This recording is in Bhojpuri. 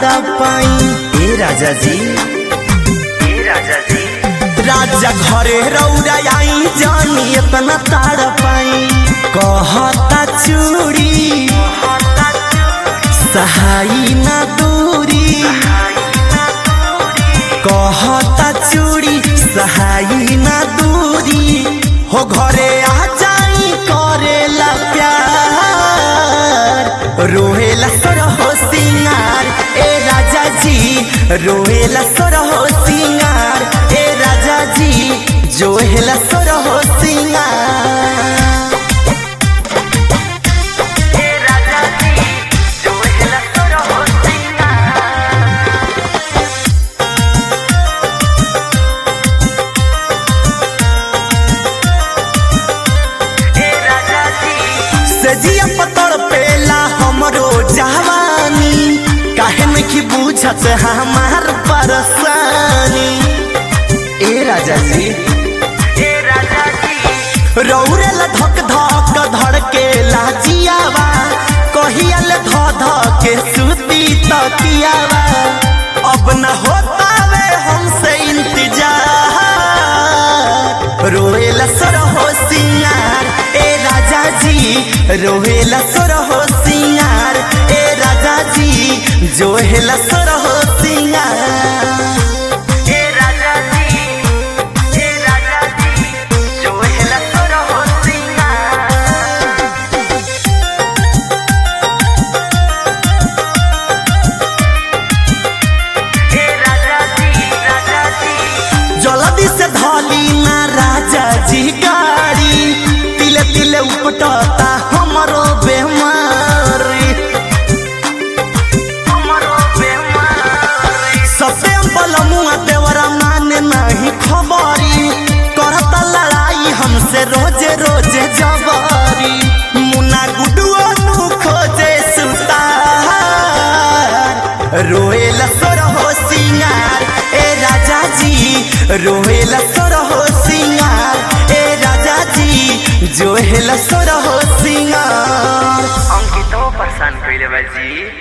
ताड़ा पाई ए राजा जी ए राजा जी राजा घरे रौरा आई जानी इतना ताड़ा पाई कहता चूड़ी सहाई ना दूरी कहता चूड़ी सहाई ना दूरी हो घरे आ जाई करेला प्यार रोहेला सरहो सिंगार ए राजा जी रोहेला सरहो सिंगार ए राजा जी जोहेला सरहो सिंगार ए राजा जी जो हिला तोर हो सिंगार ए राजा जी सजिया पतड़ पेला हमरो जवानी काहे में की बुझत हमार परेशानी ए राजा जी ए राजा जी रौरे ला धक धक धड़के लाजियावा कहिया ले ध ध के सुती तकियावा अब न होता वे हमसे इंतजार रोएला सरहो सिंगार ए राजा जी रोएला सरहो सिंगार ए राजा जी जोहेला सरहो सिंगार ए राजा जी ए राजा जी जो हिला तोर हो सिंगार ए राजा जी राजा जी जल्दी से धली ना राजा जी गाड़ी तिले तिले उपटता हमरो बेमारी हमरो बेमारी सबे बलमुआ देवरा माने नहीं खबरी करता लड़ाई हमसे रोजे रोजे जबरी मुना गुडुआ नु खोजे सुतार रोएला सोरहो सिंगार ए राजा जी रोएला सोरहो सिंगार ए राजा जी जोहेला सोरहो सिंगार अंकितो परेशान कइले बा जी